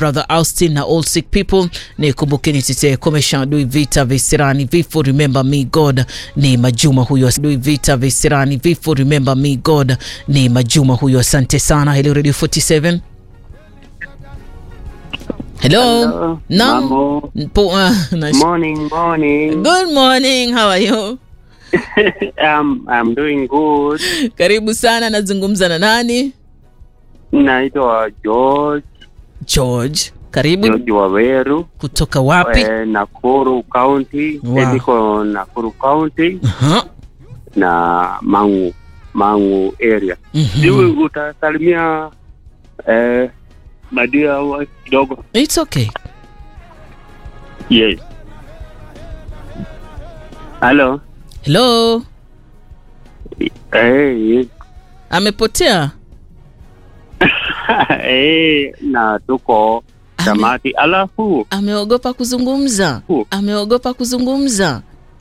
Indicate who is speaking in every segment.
Speaker 1: brother Austin na all sick people. Nikumbukeni tete komesha adui vita visirani vifo remember me God ni Majuma huyo adui vita visirani vifo remember me God ni Majuma huyo. Asante sana. Hello Radio 47. Hello.
Speaker 2: Hello.
Speaker 1: Naam.
Speaker 2: Mambo.
Speaker 1: Po- ah, nash-
Speaker 2: Morning, morning.
Speaker 1: Good morning. How are you?
Speaker 2: um, I'm doing good.
Speaker 1: Karibu sana. Nazungumza na nani?
Speaker 2: Naitwa George,
Speaker 1: George. Karibu
Speaker 2: George Waweru,
Speaker 1: kutoka wapi?
Speaker 2: eh, Nakuru County.
Speaker 1: Wow.
Speaker 2: Eh, Niko Nakuru County
Speaker 1: Aha.
Speaker 2: na Mangu, Mangu area.
Speaker 1: Mhm.
Speaker 2: Sijui utasalimia eh, Madia wa kidogo.
Speaker 1: It's okay.
Speaker 2: Yes. Hello.
Speaker 1: Hello.
Speaker 2: Eh, yes.
Speaker 1: Amepotea?
Speaker 2: eh, na tuko
Speaker 1: Ame-
Speaker 2: tamati. Alafu
Speaker 1: Ameogopa kuzungumza.
Speaker 2: Hu.
Speaker 1: Ameogopa kuzungumza.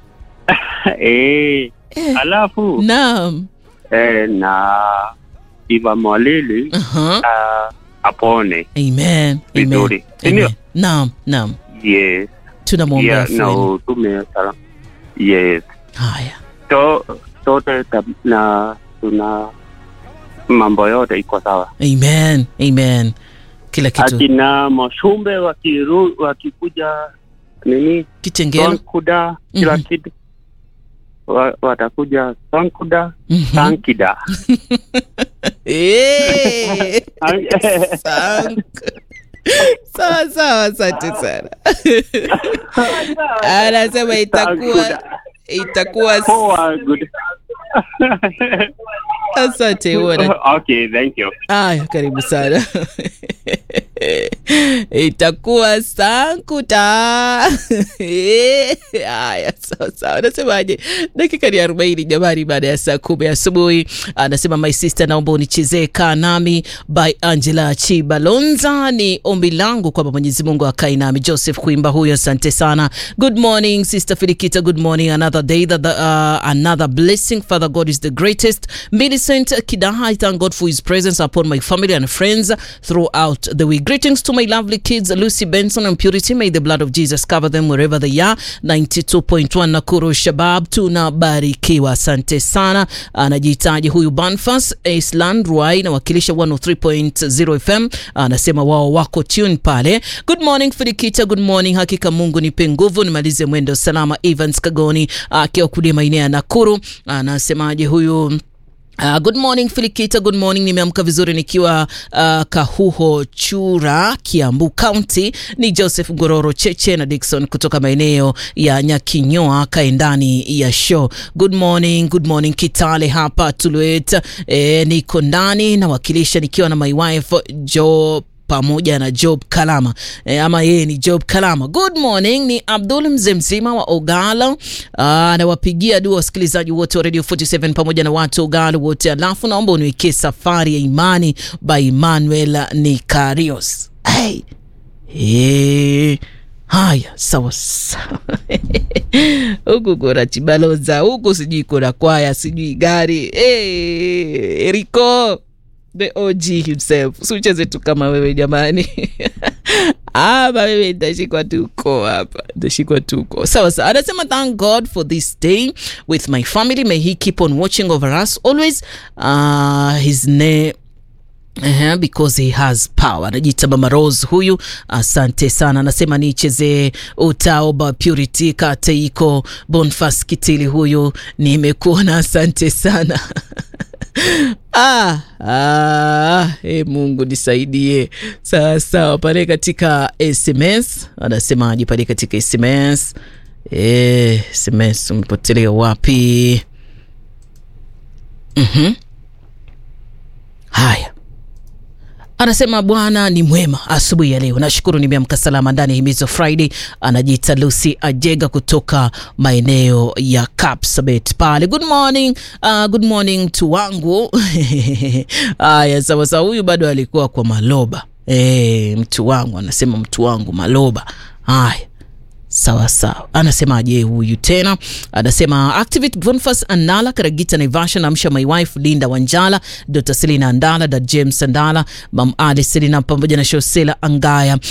Speaker 2: eh,
Speaker 1: Eh.
Speaker 2: alafu
Speaker 1: Naam.
Speaker 2: eh, na Iva Mwalili
Speaker 1: Aha.
Speaker 2: uh, apone
Speaker 1: Amen. Amen.
Speaker 2: Vizuri. Sindio?
Speaker 1: Amen. Naam, naam.
Speaker 2: yes
Speaker 1: Tunamwombea
Speaker 2: yeah, na
Speaker 1: afueni.
Speaker 2: utume salamu yes
Speaker 1: Haya.
Speaker 2: to sote tab- na tuna mambo yote iko sawa
Speaker 1: Amen. Amen. Kila kitu
Speaker 2: akina mashumbe wakiru, wakikuja nini
Speaker 1: kitengelo.
Speaker 2: sonkuda kila
Speaker 1: Mhm.
Speaker 2: kitu wa, watakuja sonkuda
Speaker 1: Mhm.
Speaker 2: sankida
Speaker 1: Eh. Asante. Sawa sawa, asante sana. Anasema itakuwa itakuwa
Speaker 2: Poa, good.
Speaker 1: asante uona
Speaker 2: okay thank you
Speaker 1: Aya, karibu sana. Itakuwa sankuta. Aya, sawa sawa. Anasemaje? Dakika ni arobaini jamani, baada ya saa kumi asubuhi. Anasema my sister, naomba unichezee kaa nami by Angela Chibalonza. Ni ombi langu kwamba Mwenyezi Mungu akae nami. Joseph Kuimba huyo, asante sana. Good morning sister Filikita, good morning. Another day that the, uh, another blessing. Father God is the greatest. Millicent Kidaha, I thank God for his presence upon my family and friends throughout the week. Greetings to my lovely kids, Lucy Benson and Purity. May the blood of Jesus cover them wherever they are. 92.1 Nakuru Shabab, tunabarikiwa. Asante sana. Anajitaji huyu Banfas Island Ruai, nawakilisha 103.0 FM. Anasema wao wako tune pale. Good morning Filikita, good morning. Hakika Mungu nipe nguvu nimalize mwendo salama. Evans Kagoni akiwa kule maeneo ya Nakuru, anasemaje huyu Uh, good morning Filikita, good morning. Nimeamka vizuri nikiwa uh, Kahuho Chura, Kiambu County. Ni Joseph Gororo Cheche na Dickson kutoka maeneo ya Nyakinyoa, kae ndani ya show. Good morning, good morning Kitale hapa Tulwet. Eh, niko ndani nawakilisha nikiwa na my wife Jo pamoja na Job Kalama e, ama yeye ni Job Kalama. Good morning, ni Abdul mzee mzima wa Ogala. Anawapigia dua wasikilizaji wote wa Radio 47 pamoja na watu wa Ogala wote, alafu naomba uniwekee safari ya imani by Emmanuel Nikarios. Hey. Hey. Haya, sawa sawa. huku kuna Chibaloza, huku sijui kuna kwaya, sijui gari. Hey, Eriko the OG himself. Usicheze tu kama wewe jamani. Hapa wewe nitashikwa tuko hapa, nitashikwa tuko sawa sawa. Anasema thank God for this day with my family, may he keep on watching over us always. Uh, his name Uh, because he has power. Anajiita Mama Rose huyu, asante sana. Anasema nichezee utaoba Purity kate iko Bonfas Kitili huyu, nimekuona asante sana Ah, ah, e Mungu nisaidie. Sawa sawa, pale katika SMS anasemaje? Pale katika SMS e, SMS umepotelea wapi? Mhm. Haya, anasema Bwana ni mwema asubuhi ya leo. Nashukuru nimeamka salama ndani ya Himizo Friday. Anajiita Lucy Ajega kutoka maeneo ya Kapsabet pale. Good morning, uh, good morning tu wangu. Haya, sawa sawa, huyu bado alikuwa kwa Maloba. E, mtu wangu anasema mtu wangu Maloba. Haya sawa sawa, anasemaje huyu tena? Anasema Activate Boniface Andala Karagita Naivasha, namsha my wife Linda Wanjala, Dr. Selina Andala, da James Andala, Mam Ali Selina pamoja na Shosela Angaya